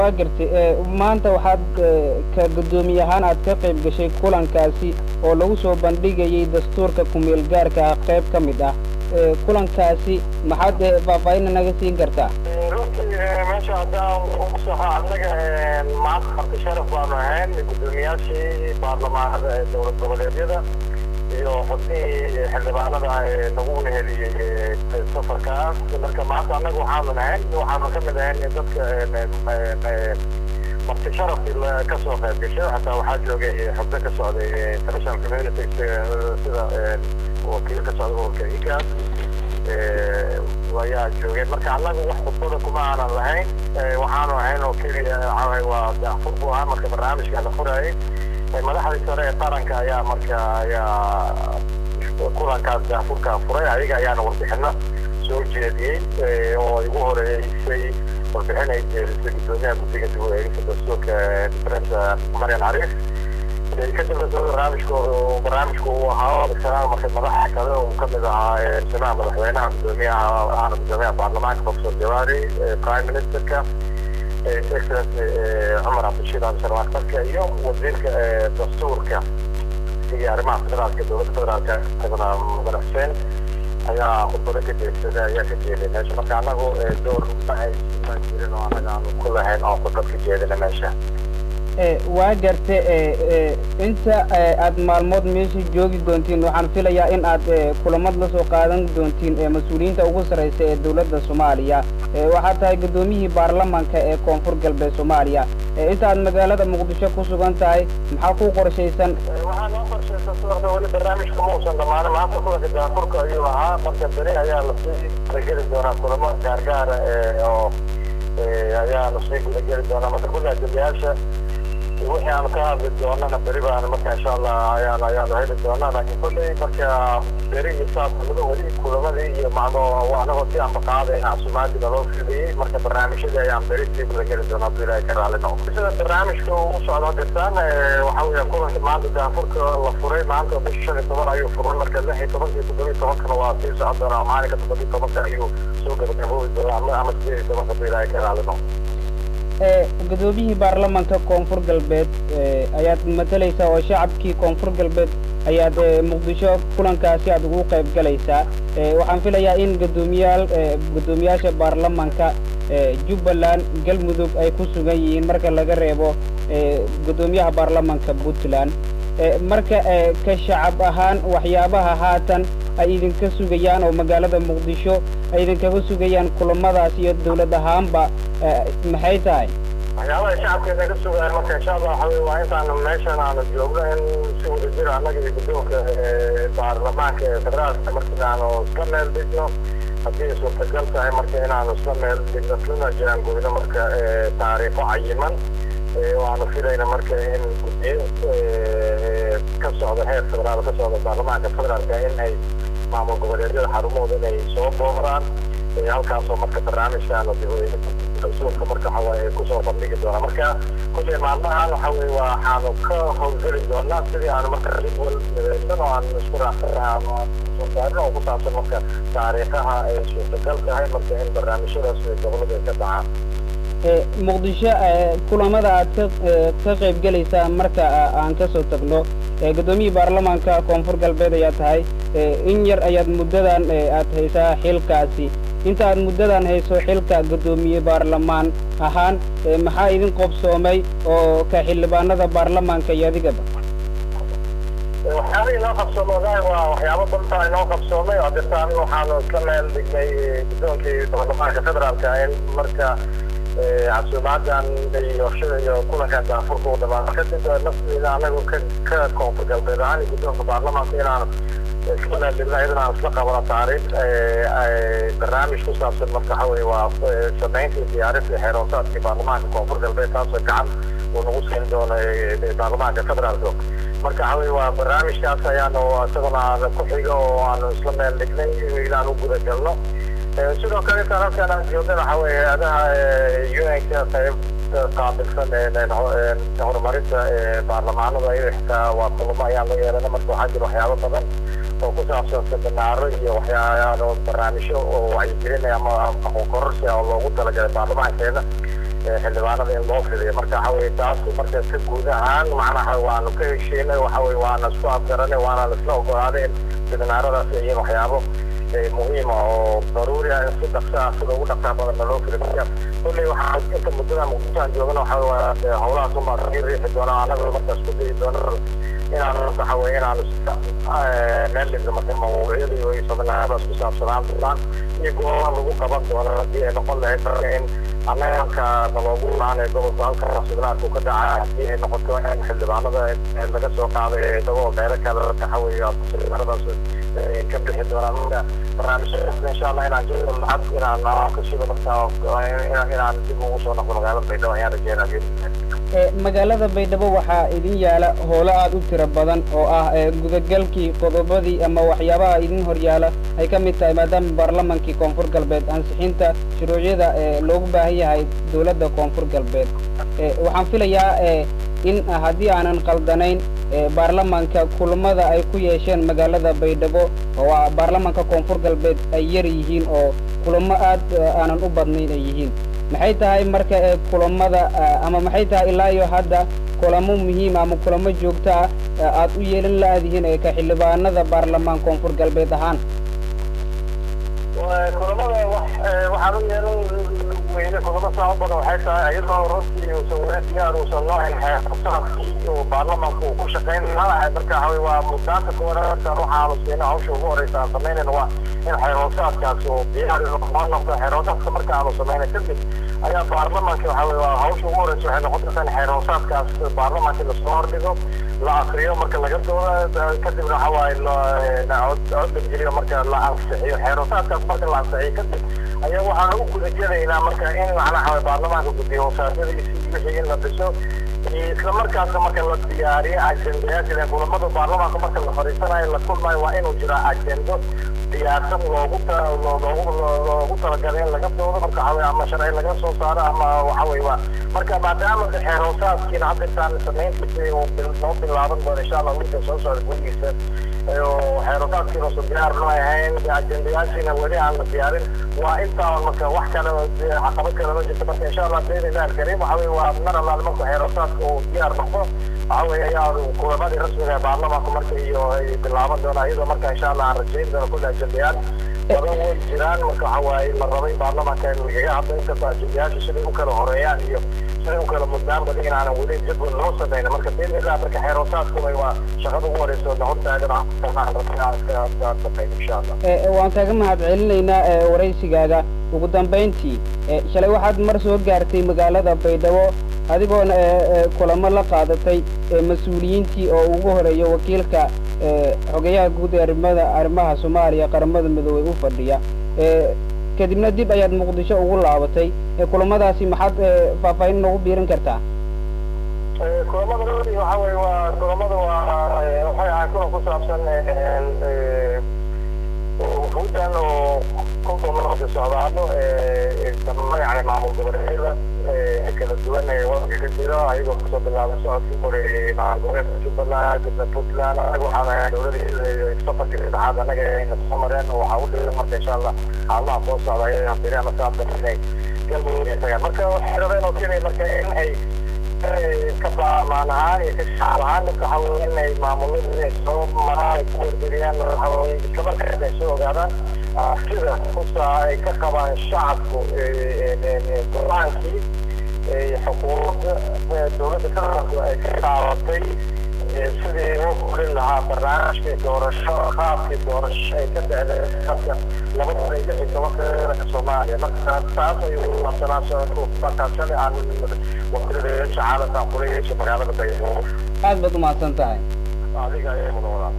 waa gartay maanta waxaad ka guddoomiye ahaan aad ka qayb gashay kulankaasi oo lagu soo bandhigayay dastuurka kumeel gaarka ah qayb ka mid ah kulankaasi maxaad faahfaahin naga siin kartaa runtii meesha haddaan ugu soxo annaga maanta marti sharaf baanu ahayn guddoomiyaashii baarlamaanada ee dowlad goboleedyada iyo xubnihii xildhibaanada ee nagu weheliyey safarkaas marka maanta annaga waxaanu nahayn waxaanu ka mid ahayn dadka marti sharafkii ka soo qayb gashay xataa waxaa joogay xubno ka socday international community sida wakiilo ka socda ururka igas ayaa joogeen marka annagu wax khudbada kuma aanan lahayn waxaanu ahayn oo keliya waa daafur buu ahaa marka barnaamijka la furayay madaxdii sare ee qaranka ayaa marka ayaa kulankaas daafurkaa furay ayaga ayaana warbixino soo jeediyey oo igu horeeysay warbixin ay jeedisay guddoomiyaha guddiga dib u eegista dastuurka difresa marian cariif kadibna barnaamijku barnaamijku uu ahaa isagana marka madaxa kale uu kamid ahaa samaha madaxweynaha guddoomiyaha ahna guddoomiyaha baarlamaanka professor jawaari prime ministerka excellency cumar cabdishiid abdisharwaaqtarka iyo wasiirka dastuurka iyo arrimaha federaalka dowladda federaalka isaguna mudane xuseen ayaa khudbado ka jeedsada ayaa ka jeeday meesha marka annagu door ma aysan jirin oo annaga aanu ku lahayn oo khudbad ka jeedina meesha waa garte inta aad maalmood meesha joogi doontiin waxaan filayaa in aad kulamad la soo qaadan doontiin mas-uuliyiinta ugu sarraysa ee dowladda soomaaliya waxaad tahay guddoomiyihii baarlamanka ee koonfur galbeed soomaaliya inta aad magaalada muqdisho ku sugan tahay maxaa ku qorshaysan waxaa noo qorshaysan suuqda weli barnaamijka ma uusan dhamaanin maanta kulanka daafurka ayuu ahaa marka beri ayaa lasii gudageli doonaa kulamo gaargaara oo ayaa lasii gudageli doonaa marka kulli ajaliyaasha wixii aanu ka hadli doonana beri baan marka insha allah ayaan ayaanu heli doonaa laakiin kulley marka beri iyo saasnimada weli kulamadii iyo macno anagoo si anba qaadayna casumaadii naloo fidiyey marka barnaamijyadii ayaan beri sii gudageli doonaa hadduu ilaahay ka raali noqdo sida barnaamijka uu socdo dirtaan waxa weeya kulanka maanta daafurka la furay maanta bisha shan iyo toban ayuu furay marka lix iyo tobankii toddobiyo tobankana waa sii socon doonaa maalinka toddobiyo tobanka ayuu soo gabagaboobi doonaa ama sideed iyo tobanka hadduu ilaahay ka raali noqdo guddoomiyihii baarlamanka koonfur galbeed ayaad matalaysaa oo shacabkii koonfur galbeed ayaad muqdisho kulankaasi aad ugu qayb galaysaa waxaan filayaa in guddoomiyaal guddoomiyaasha baarlamanka jubbaland galmudug ay ku sugan yihiin marka laga reebo guddoomiyaha baarlamanka puntland marka ka shacab ahaan waxyaabaha haatan ay idinka sugayaan oo magaalada muqdisho ay idinkaga sugayaan kulamadaas iyo dawlad ahaanba maxay tahay waxyaabaha shacabkeena ka sugayaan marka insha allah waxa weye waa intaanu meeshan aanu joogno in si wada jir annaga iyo guddoonka baarlamaanka ee federaalka markii aanu isla meel dhigno haddii ay suurtagal tahay marka inaanu isla meel dhigno islana jaangoyno marka taariikho cayiman oo aanu filayna marka in guddiyo ka socda heer federaal ka socda baarlamaanka federaalka in ay maamul goboleedyada xarumahooda inay soo booraan halkaasoo marka barnaamijkaana dasuurka marka waxawaaye kusoo bandhigi doonaa marka kulley maalmahan waxa weye waxaanu ka howlgeli doonaa sidii aanu marka jadwal midaysan oo aan isku raacsan soo saarin oo ku saabsan marka taariikhaha ay suurtagal tahay marka in barnaamijyadaas gobolada ay ka dhacaan muqdisho kulamada aad ka ka qayb gelaysaa marka aan ka soo tagno guddoomiyihii baarlamaanka koonfur galbeed ayaa tahay in yar ayaad muddadan aad haysaa xilkaasi inta aad muddadan hayso xilka guddoomiye baarlamaan ahaan maxaa idin qobsoomay oo ka xildhibaanada baarlamaanka iyo adigaba waxyaaba inoo qabsoomay waa waxyaabo badan inoo qabsoomay oo dirtaan waxaanu isla meel dhignay guddoonkii baarlamaanka federaalka in marka casuumaadan iyo shida iyo kulankan daafurka u dhamaan kadib nafteeda anagu ka ka koonfur galbeed ahaan guddoonka baarlamaanka inaanu isla meel dhigno iyadana aan isla qabano taariikh barnaamij ku saabsan marka waxa weye waa samaynta iyo diyaarinta xeeroosaadkii baarlamaanka koonfur galbeed taasoo gacan uu nagu siin doono baarlamaanka federaalka marka waxa weye waa barnaamijkaas ayaanu isaguna ku xiga oo aanu isla meel dhignay inaan u guda galno sidoo kale intaan halkaan aan joogna waxa weye hay-adaha un-ka qayb qaabilsan horumarinta baarlamaanada iyo xitaa waa kulamo ayaan la yeelana marka waxaa jira waxyaabo badan oo ku saabsan seminaaro iyo waxyaalo barnaamijyo oo wacyigelinaya ama aqoon kororsi oo loogu talagalay baarlamaankeena xildhibaanada in loo fidiyo marka waxa weye taas marka ka guud ahaan macnaha waanu ka heshiinay waxa weye waana isku afgaranay waana laisla ogolaaday in seminaaradaas ay yihiin waxyaabo muhiima oo daruuri ah in si dhaqsa ah sida ugu dhaqsaa badanna loo fili marka kolley waxaan inta muddada muqdishoan joogana waxa waa howlahaas unbaa sii riixi doona annaga marka isku dayi doona inaan waxa weye inaanu meel dhigno marka mawduucyada iyo seminaaradaas ku saabsanaan doonaan iyo goobaha lagu qaban doono haddii ay noqon lahayd marka in annaga halka naloogu imaanay gobolka halka seminaarku ka dhacay haddii ay noqoto in xildhibaanada laga soo qaaday eedabo meelo kale waxa weeye seminaaradaas ka bixi doonaan marka barnaamijyadaas insha allah inaan jiro lacag inaan ka shido marka inaan dib ugu soo noqdo magaalada baydhabo ayaan rajeynaya magaalada baydhabo waxaa idin yaala howlo aad u tiro badan oo ah gudagalkii qodobadii ama waxyaabaha idin horyaala ay ka mid tahay maadaama baarlamankii koonfur galbeed ansixinta shuruucyada loogu baahan yahay dowladda koonfur galbeed waxaan filayaa in haddii aanan qaldanayn baarlamanka kulamada ay ku yeesheen magaalada baydhabo oo baarlamanka koonfur galbeed ay yar yihiin oo kulamo aad aanan u badnayn ay yihiin maxay tahay marka kulamada ama maxay tahay ilaa iyo hadda kulamo muhiim ama kulamo joogto ah aad u yeelan la-adihiin ee ka xildhibaanada baarlamaan koonfur galbeed ahaan kulamada waxaan u yeelan weyne kulamo saa u badan waxay tahay iyadoo runtii uusan weli diyaar uusan noo helin xeersaabkii oo baarlamaanka uu ku shaqayn lahaa marka waxa weye waa muddaanta koowaadkan waxaanu siina hawsha ugu horeysa aan samaynayna waa in xeeroosaadkaas uu diyaar noo noqdo xeeroosaadka marka aanu samayna kadib ayaa baarlamaanka waxa weye waa hawsha ugu horeysa waxay noqon kartaa in xeeroosaadkaas baarlamaanka lasoo hordhigo la akriyo marka laga dooda kadibna waxa waaye cod la geliyo marka la ansixiyo xeeroosaadkaas marka la ansixiyo kadib ayaa waxaan ugu guda gelaynaa marka in macnaha baarlamaanka guddiyo wasaaradiisi wixii in la dhiso isla markaasna marka la diyaariyo ajendayaasha kulamada baarlamaanka marka la fadhiisanayo la kulmayo waa inuu jiraa ajendo diyaarsan loogu loogu loogu talagalay in laga doodo marka waxa weye ama sharci laga soo saaro ama waxa weye waa marka maadaama xeeroosaadkiina hadda intaan samayntiisa uu noo bilaaban doono insha allah wiilka soo socda gudigiisa xeeroosaadkiina usan diyaar noo ahayn ajendayaashiina weli aan la diyaarin waa intaa marka wax kale caqabad kale ma jirto marka insha allah bayna ilahi alkariim waxa weye waa mar allaale marka xeeroosaadka uu diyaar noqdo waxa weye ayaa kulamadii rasmiga ee baarlamaanka marka iyo ay bilaaban doonaa iyadoo marka insha allah aan rajayn doono kulle ajendayaal badan way jiraan marka waxa waaye la rabay baarlamaanka in lagaga hadlo inkastoo ajendayaasha siday u kala horeeyaan iyo siday u kala mudnaan badan inaanan weli jadwal loo samayna marka bayna ilahi marka xeeroosaadku waa shaqada ugu horeysa oo hortaagan insha allah waan kaaga mahad celinaynaa waraysigaaga ugu dambayntii shalay waxaad mar soo gaartay magaalada baydhabo adigoona kulamo la qaadatay mas-uuliyiintii oo ugu horeeya wakiilka xogeyaha guud ee arrimada arrimaha soomaaliya qaramada midoobey u fadhiya kadibna dib ayaad muqdisho ugu laabatay kulamadaasi maxaad faahfaahin noogu biirin kartaa kulamada waxa weye waa kulamada waa waxay ahay kulan ku saabsan hudan oo kulkumada socdaalo yani maamul goboleedyada kala duwan ee wadanka ka jira ayagoo kasoo bilaabay socodkii horeeyey maamul goboleedka jubbaland kadibna puntland anaga waxaan ahay dowladii safarkii saddexaad anaga ayna soo mareen waxaa u dhigan marka insha allah xaalmaha soo socda ayay beri ama saatan inay galmudug ay tagaan marka waxay rabeen oo keliya marka in ay ka baamaan ahaan iyo ka shacab ahaan marka waxa weye inay maamulada inay soo maraan ay ku wargeliyaan waxa weye isla markaas ay soo ogaadaan sida kusaa ay ka qabaan shacabku go-aankii xukuumadda dowladda federaalku ay ka qaadatay sidii loo fulin lahaa barnaamijkii doorasho qaabkii doorasho ay ka dhacday sanadka laba kun iyo lix iyo tobanka dalka soomaaliya marka taas ayuu laabsanaa markaas shalay aan wakiilada caalamka kula yeeshay magaalada baydhabo aad baad umahadsan tahay adiga ayaa mudan wadaa